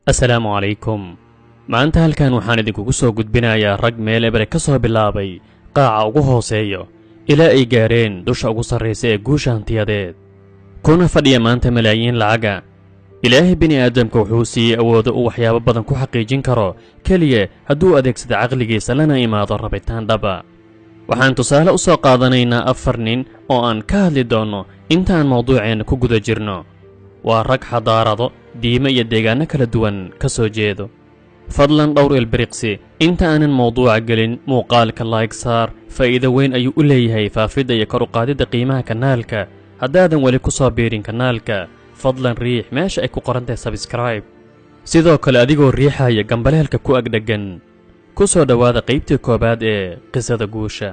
assalaamu calaykum maanta halkan waxaan idinkugu soo gudbinayaa rag meel ebre ka soo bilaabay qaaca ugu hooseeyo ilaa ay gaareen dusha ugu sarraysa ee guusha hantiyadeed kuna fadhiya maanta malaayiin lacaga ilaahay bini aadamka wuxuu siiyey awoodo uu waxyaabo badan ku xaqiijin karo keliya hadduu adeegsado caqligiisa lana imaado rabitaan dhaba waxaan tusaale u soo qaadanaynaa afar nin oo aan ka hadli doonno intaan mawduuceenna ku guda jirno waa rag xadaarado diime iyo deegaanno kala duwan ka soo jeedo fadlan dhowr ilbiriqsi inta aanan mawduuca gelin muuqaalka laayg saar faa'iido weyn ayuu u leeyahay faafidda iyo kor u qaadidda qiimaha kanaalka haddaadan weli ku soo biirin kanaalka fadlan riix meesha ay ku qoran tahay sabskraib sidoo kale adigoo riixaya gambaleelka ku agdheggan ku soo dhowaada qaybtii koowaad ee qisada guusha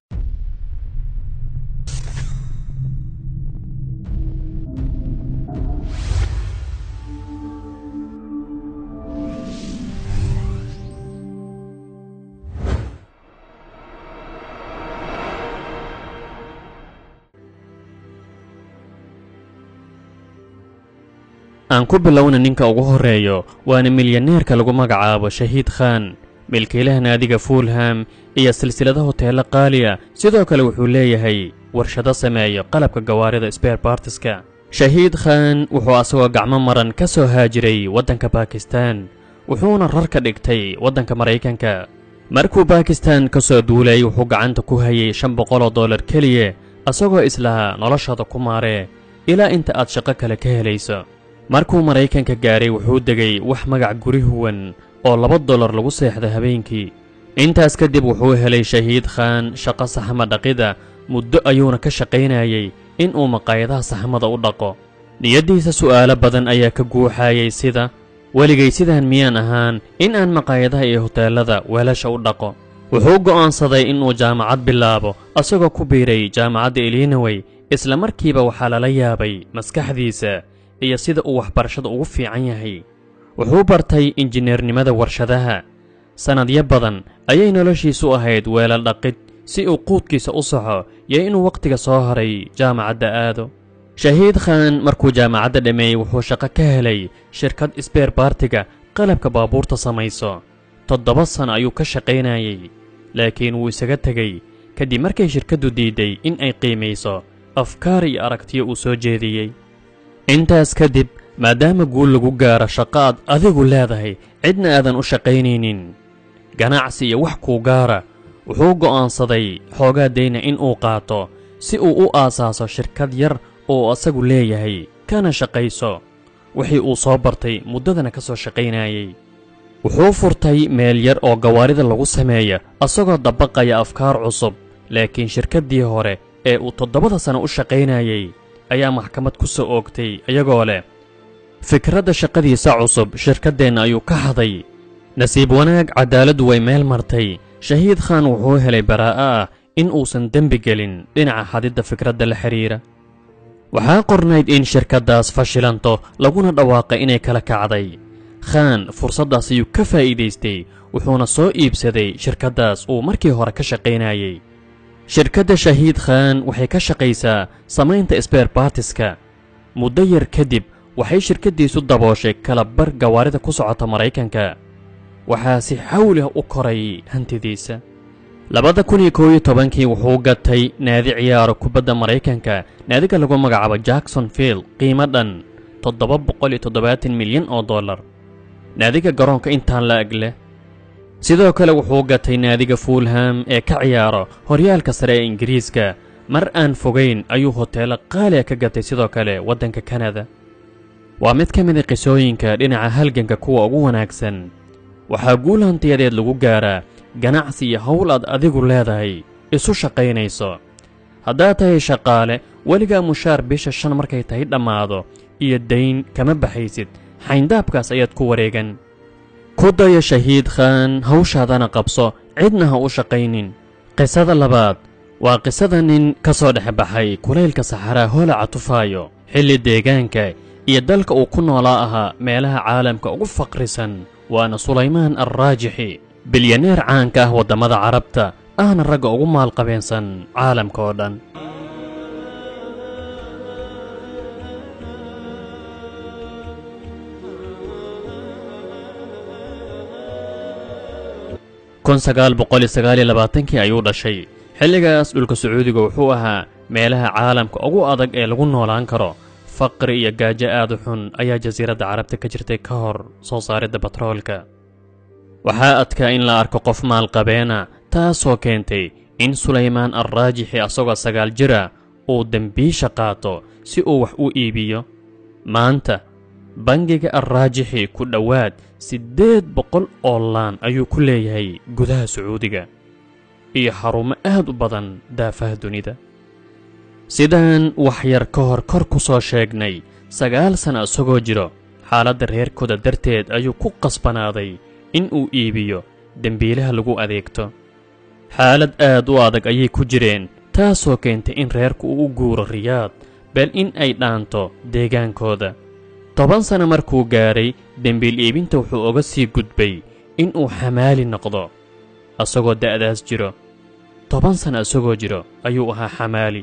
aan ku bilowna ninka ugu horreeyo waana milyaneerka lagu magacaabo shahiid khaan milkiilaha naadiga fuulham iyo silsilada hoteello qaaliya sidoo kale wuxuu leeyahay warshado sameeyo qalabka gawaarida sbeer bartiska shahiid khaan wuxuu asagoo gacmo maran ka soo haajiray waddanka bakistan wuxuuna rar ka dhigtay waddanka maraykanka markuu bakistan ka soo duulay wuxuu gacanta ku hayay shan boqoloo dollar keliya asagoo islahaa noloshaada ku maaree ilaa inta aad shaqo kale ka helayso markuu maraykanka gaaray wuxuu degay wax magac guri huwan oo laba dollar lagu seexda habeenkii intaas kadib wuxuu helay shahiid khaan shaqo saxma dhaqida muddo ayuuna ka shaqaynayay inuu maqaayadaha saxmada u dhaqo niyaddiisa su'aalo badan ayaa ka guuxayay sida weligay sidaan miyaan ahaan in aan maqaayadaha iyo hoteellada weelasha u dhaqo wuxuu go'aansaday inuu jaamacad bilaabo asagoo ku biiray jaamacadda ilinawey isla markiiba waxaa lala yaabay maskaxdiisa iyo sida uu waxbarashada ugu fiican yahay wuxuu bartay injineernimada warshadaha sannadyo badan ayay noloshiisu ahayd weelal dhaqid si uu quudkiisa u saxo iyo inuu wakhtiga soo haray jaamacadda aado shahiid khaan markuu jaamacadda dhammeeyey wuxuu shaqo ka helay shirkad sbeer baartiga qalabka baabuurta samayso toddoba sano ayuu ka shaqaynayay laakiin wuu isaga tegey kadib markay shirkaddu diidday in ay qiimayso afkaar iyo aragtiyo uu soo jeediyey intaas kadib maadaama guul lagu gaaro shaqo aad adigu leedahay cidna aadan u shaqaynaynin ganacsi iyo wax kuu gaara wuxuu go'aansaday xoogaa dayna in uu qaato si uu u aasaaso shirkad yar oo asagu leeyahay kana shaqayso wixii uu soo bartay muddadana ka soo shaqaynayay wuxuu furtay meel yar oo gawaarida lagu sameeya asagoo dabaqaya afkaar cusub laakiin shirkaddii hore ee uu toddobada sano u shaqaynayay ayaa maxkamad ku soo oogtay iyagoo leh fikradda shaqadiisa cusub shirkaddeenna ayuu ka haday nasiib wanaag caddaaladdu way meel martay shahiid khaan wuxuu helay baraa'a ah in uusan dembi gelin dhinaca xadidda fikradda la xidhiira waxaa qornayd in shirkaddaas fashilanto laguna dhawaaqay inay kala kacday khaan fursaddaas ayuu ka faa'iidaystay wuxuuna soo iibsaday shirkaddaas uu markii hore ka shaqaynayay shirkadda shahiid khaan waxay ka shaqaysaa samaynta sbeer baartiska muddo yar kadib waxay shirkaddiisu dabooshay kalabar gawaarida ku socota maraykanka waxaa si xawlih u koray hantidiisa labada kun iyo koow iyo tobankii wuxuu gatay naadi ciyaaro kubadda maraykanka naadiga lagu magacaabo jackson field qiimo dhan toddoba boqol iyo toddobaatan milyan oo dollar naadiga garoonka intaan la eg leh sidoo kale wuxuu gatay naadiga fuulham ee ka ciyaaro horyaalka sare ee ingiriiska mar aan fogayn ayuu hoteelo qaaliga ka gatay sidoo kale waddanka kanada waa mid ka mida qisooyinka dhinaca halganka kuwa ugu wanaagsan waxaa guul hantiyadeed lagu gaaraa ganacsi iyo howl aad adigu leedahay isu shaqaynayso haddaad tahay shaqaale weligaa mushaar bisha shan markay tahay dhammaado iyo dayn kama baxaysid xayndaabkaas ayaad ku wareegan ku daya shahiid khaan hawshaadana qabso cidna ha u shaqaynin qisada labaad waa qisada nin ka soo dhex baxay kulaylka saxaraa hoolaca tufaayo xilli deegaanka iyo dalka uu ku noolaa ahaa meelaha caalamka ugu faqrisan waana sulaymaan alraajixi bilyaneer caanka ah waddamada carabta ahna ragga ugu maalqabeensan caalamka oo dhan kun sagaal boqol iyo sagaal iyo labaatankii ayuu dhashay xilligaas dhulka sacuudiga wuxuu ahaa meelaha caalamka ugu adag ee lagu noolaan karo faqri iyo gaajo aad u xun ayaa jasiiradda carabta ka jirtay ka hor soo saaridda batroolka waxaa adkaa in la arko qof maalqabeena taasoo keentay in sulaymaan alraajixi asagoo sagaal jira uu dembiisha qaato si uu wax u iibiyo maanta bangiga alraajixi ku dhowaad siddeed boqol oo laan ayuu ku leeyahay gudaha sacuudiga iyo xarumo aad u badan daafaha dunida sidaan wax yar ka hor kor ku soo sheegnay sagaal sana isagoo jiro xaaladda reerkooda darteed ayuu ku qasbanaaday in uu iibiyo dembiilaha lagu adeegto xaalad aad u adag ayay ku jireen taasoo keentay in reerku uu u guuro riyaad beel in ay dhaanto deegaankooda toban sana markuu gaadhay dembiil iibinta wuxuu oga sii gudbay in uu xamaali noqdo asagoo da'daas jiro toban sana isagoo jiro ayuu ahaa xamaali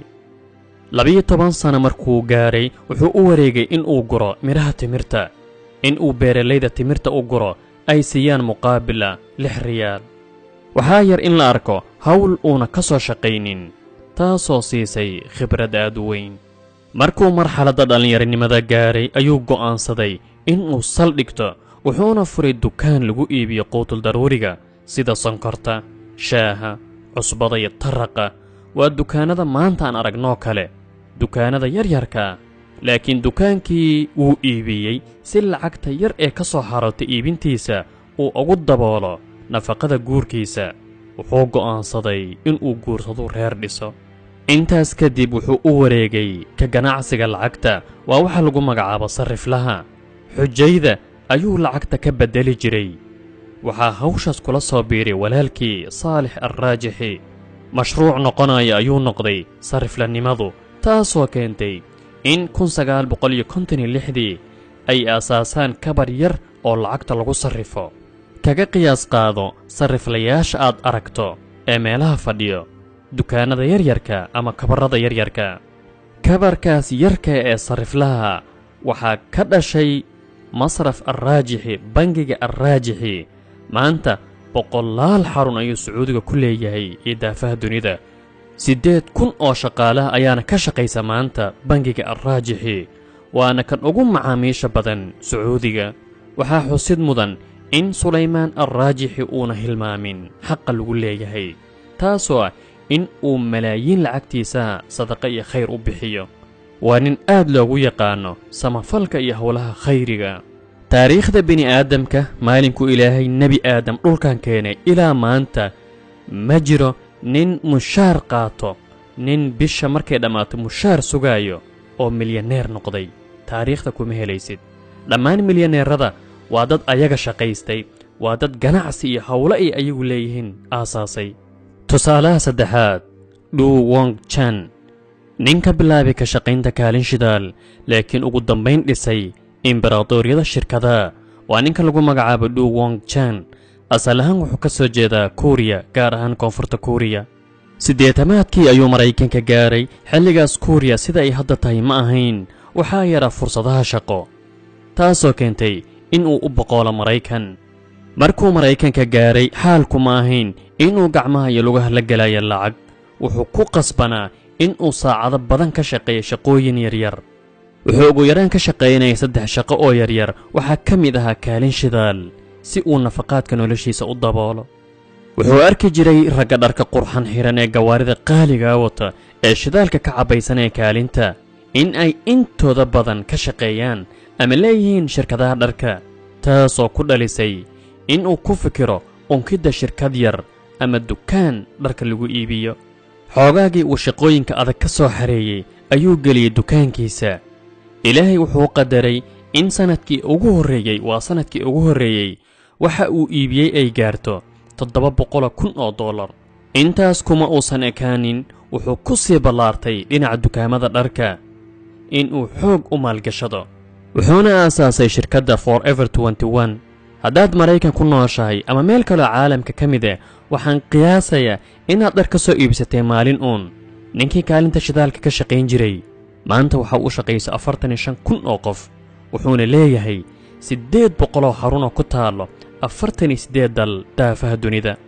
labiyo toban sana markuu gaadhay wuxuu u wareegay in uu guro midhaha timirta in uu beeralayda timirta u guro ay siiyaan muqaabila lix riyaal waxaa yar in la arko hawl uuna ka soo shaqaynin taasoo siisay khibrad aad u weyn markuu marxaladda dhallinyaronimada gaadhay ayuu go'aansaday inuu saldhigto wuxuuna furay dukaan lagu iibiyo quutul daruuriga sida sonkorta shaaha cusbada iyo taraqa waa dukaannada maanta aan aragnoo kale dukaannada yaryarka laakiin dukaankii wuu iibiyey si lacagta yar ee ka soo xarootay iibintiisa uu ugu daboolo nafaqada guurkiisa wuxuu go'aansaday inuu guursadu reer dhiso intaas kadib wuxuu u wareegay ka ganacsiga lacagta waa waxa lagu magacaabo sarriflaha xujayda ayuu lacagta ka beddeli jiray waxaa hawshaas kula soo biiray walaalkii saalix alraajixi mashruuc noqonaya ayuu noqday sarriflanimadu taasoo keentay in kun sagaal boqol iyo konton iyo lixdii ay aasaasaan kabar yar oo lacagta lagu sarrifo kaga qiyaas qaado sarriflayaasha aad aragto ee meelaha fadhiyo dukaannada yaryarka ama kabarrada yaryarka kabarkaas yarka ee sarriflaha waxaa ka dhashay masraf alraajixi bangiga alraajixi maanta boqolaal xarun ayuu sacuudiga ku leeyahay iyo daafaha dunida siddeed kun oo shaqaalaha ayaana ka shaqaysa maanta bangiga alraajixi waana kan ugu macaamiisha badan sacuudiga waxaa xusid mudan in sulaymaan alraajixi uuna hilmaamin xaqa lagu leeyahay taasoo ah in uu malaayiin lacagtiisa sadaqa iyo khayr u bixiyo waa nin aad loogu yaqaanno samafalka iyo howlaha khayriga taariikhda bini'aadamka maalinkuu ilaahay nebi aadam dhulkan keenay ilaa maanta ma jiro nin mushaar qaato nin bisha markay dhammaato mushaar sugaayo oo milyaneer noqday taariikhda kuma helaysid dhammaan milyaneerada waa dad ayaga shaqaystay waa dad ganacsi iyo howlo ay ayagu leeyihiin aasaasay tusaalaha saddexaad dhuu wong jan nin ka bilaabay ka shaqaynta kaalin shidaal laakiin ugu dambayn dhisay imbaraadooryada shirkadaha waa ninka lagu magacaabo dhuu wong jan asal ahaan wuxuu ka soo jeedaa kuuriya gaar ahaan koonfurta kuuriya siddeetamaadkii ayuu maraykanka gaaray xilligaas kuuriya sida ay hadda tahay ma ahayn waxaa yaraa fursadaha shaqo taasoo keentay inuu u boqoolo maraykan markuu maraykanka gaaray xaalku ma ahayn inuu gacmaha iyo lugaha la gelaya lacag wuxuu ku qasbanaa inuu saacado badan ka shaqeeya shaqooyin yaryar wuxuu ugu yaraan ka shaqaynayay saddex shaqo oo yaryar waxaa ka mid ahaa kaalin shidaal si uu nafaqaadka noloshiisa u daboolo wuxuu arki jiray ragga dharka qurxan xihan ee gawaarida qaaligaa wata ee shidaalka ka cabbaysanaya kaalinta in ay intooda badan ka shaqeeyaan ama leeyihiin shirkadaha dharka taasoo ku dhalisay inuu ku fikiro unkidda shirkad yar ama dukaan dharka lagu iibiyo xoogaagii uu shaqooyinka adag ka soo xareeyey ayuu geliyey dukaankiisa ilaahay wuxuu qadaray in sannadkii ugu horreeyey waa sannadkii ugu horreeyey waxa uu iibiyey ay gaarto toddoba boqoloo kun oo dollar intaas kuma uusan ekaanin wuxuu ku sii ballaartay dhinaca dukaamada dharka inuu xoog u maalgashado wuxuuna aasaasay shirkadda for ever n haddaad maraykan ku nooshahay ama meel kaloo caalamka ka mid ah waxaan qiyaasayaa inaad dhar ka soo iibsatay maalin uun ninkii kaalinta shidaalka ka shaqayn jiray maanta waxa u shaqayso afartan iyo shan kun oo qof wuxuuna leeyahay siddeed boqoloo xarunoo ku taallo afartan iyo siddeed dal daafaha dunida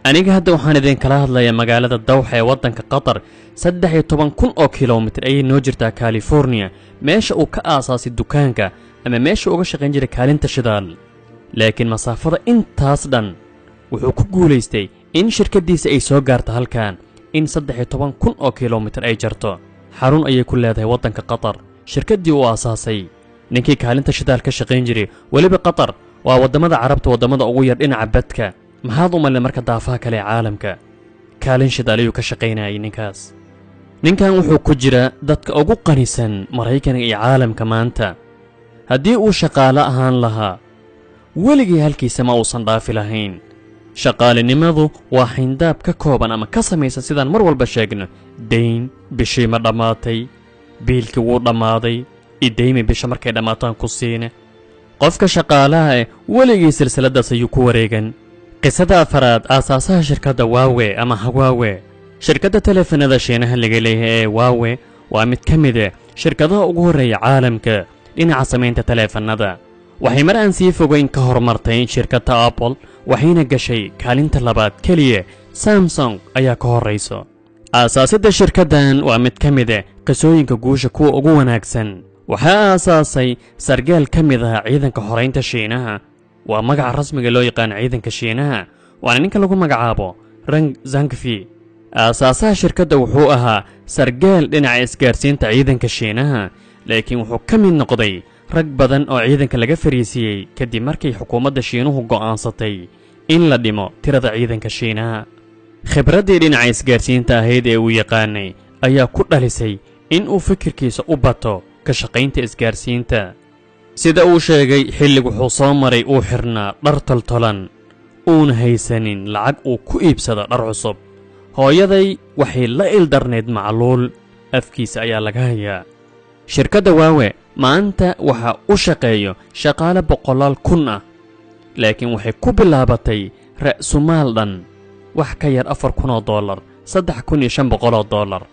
aniga hadda waxaan idinkala hadlayaa magaalada dawxa ee waddanka qatar saddex iyo toban kun oo kilomitir ayay noo jirtaa californiya meesha uu ka aasaasay dukaanka ama meesha uga shaqayn jiray kaalinta shidaal laakiin masaafada intaas dhan wuxuu ku guulaystay in shirkaddiisa ay soo gaarto halkan in saddex iyo toban kun oo kilomitir ay jarto xarun ayay ku leedahay waddanka qatar shirkaddii uu aasaasay ninkii kaalinta shidaal ka shaqayn jiray weliba qatar waa waddamada carabta waddamada ugu yar dhinaca badka maxaad u malin marka daafaha kale ee caalamka kaalin shidaal ayuu ka shaqaynayay ninkaas ninkan wuxuu ku jira dadka ugu qanisan maraykanka iyo caalamka maanta haddii uu shaqaale ahaan lahaa weligii halkiisa ma uusan dhaafi lahayn shaqaalinimadu waa xayndaab ka kooban ama ka samaysan sidaan mar walba sheegno dayn bishii ma dhammaatay biilkii wuu dhammaaday idaymi bisha markay dhammaataan ku siine qofka shaqaalaha eh weligii silsiladaas ayuu ku wareegan qisada afaraad aasaasaha shirkadda waawe ama hawaawe shirkadda teleefanada shiinaha laga leeyahay ee waawe waa mid ka mid ah shirkadaha ugu horreeya caalamka dhinaca samaynta teleefannada waxay mar aan sii fogayn ka horumartay shirkadda apple waxayna gashay kaalinta labaad keliya samsung ayaa ka horrayso aasaasidda shirkaddan waa mid ka mid ah qisooyinka guusha kuwa ugu wanaagsan waxaa aasaasay sargaal ka mid ah ciidanka xoraynta shiinaha waa magaca rasmiga loo yaqaan ciidanka shiinaha waana ninka lagu magacaabo rang zangfi aasaasaha shirkadda wuxuu ahaa sargaal dhinaca isgaarsiinta ciidanka shiinaha laakiin wuxuu ka mid noqday rag badan oo ciidanka laga fariisiiyey kadib markay xukuumadda shiinuhu go'aansatay in la dhimo tirada ciidanka shiinaha khibraddii dhinaca isgaarsiinta ahayd ee uu yaqaanay ayaa ku dhalisay in uu fikirkiisa u bato ka shaqaynta isgaarsiinta sida uu sheegay xillig wuxuu soo maray uu xidhnaa dhar toltolan uuna haysanin lacag uu ku iibsado dhar cusub hooyaday waxay la ildarnayd macluul afkiisa ayaa laga hayaa shirkadda waawe maanta waxaa u shaqeeyo shaqaale boqolaal kun ah laakiin waxay ku bilaabatay ra'sumaal dhan wax ka yar afar kunoo dollar saddex kun iyo shan boqoloo dollar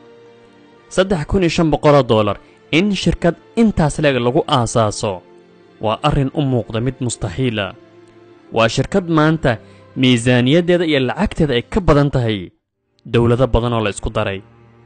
saddex kun iyo shan boqoloo dollar in shirkad intaas leeg lagu aasaaso waa arrin u muuqda mid mustaxiila waa shirkad maanta miisaaniyaddeeda iyo lacagteeda ay ka badan tahay dowlado badan oo la isku daray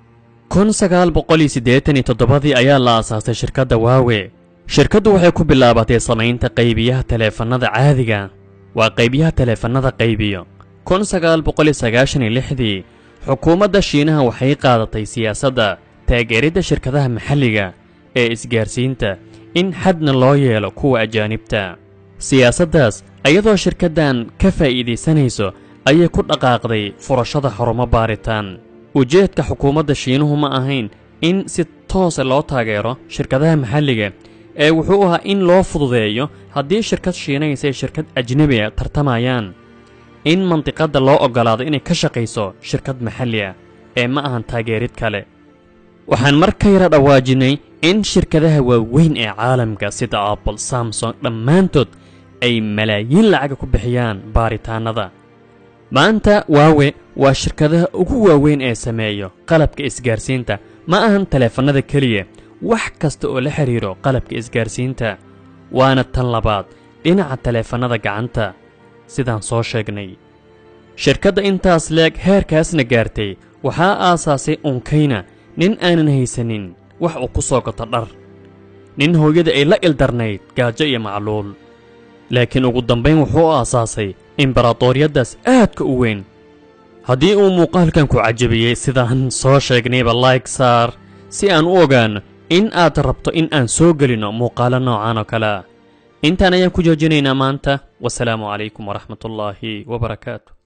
kun sagaal boqol iyo siddeetan iyo toddobadii ayaa la aasaasay shirkadda waawe shirkaddu waxay ku bilaabatay samaynta qaybiyaha taleefannada caadiga waa qaybiyaha taleefannada qaybiyo kun sagaal boqol iyo sagaashan iyo lixdii xukuumadda shiinaha waxay qaadatay siyaasadda taageeridda shirkadaha maxalliga ee isgaarsiinta in xadna loo yeelo kuwa ajaanibta siyaasaddaas iyadoo shirkaddan ka faa'iidaysanayso ayay ku dhaqaaqday furashada xarumo baaritaan ujeedka xukuumadda shiinuhu ma ahayn in si toose loo taageero shirkadaha maxalliga ee wuxuu ahaa in loo fududeeyo haddii shirkad shiinaysa ee shirkad ajnebi a tartamayaan in mandiqadda loo oggolaado inay ka shaqayso shirkad maxalli ah ee ma ahan taageerid kale waxaan mar ka yara dhawaajinay in shirkadaha waaweyn ee caalamka sida apple samsung dhammaantood ay malaayiin lacaga ku bixiyaan baaritaannada maanta waawe waa shirkadaha ugu waaweyn ee sameeyo qalabka isgaarsiinta ma ahan taleefannada keliya wax kasta oo la xidhiiro qalabka isgaarsiinta waana tan labaad dhinaca taleefannada gacanta sidaan soo sheegnay shirkadda intaas leeg heerkaasna gaartay waxaa aasaasay unkayna nin aanan haysanin wax uu ku soo gato dhar nin hooyada ay la ildarnayd gaajo iyo macluul laakiin ugu dambayn wuxuu aasaasay imbaraatooriyaddaas aadka u weyn haddii uu muuqaalkan ku cajabiyey sidaan soo sheegnayba like saar si aan u ogaanno in aad rabto in aan soo gelinno muuqaalo noocan oo kale ah intaan ayaan ku joojinaynaa maanta wasalaamu calaykum waraxmatullaahi wabarakaatu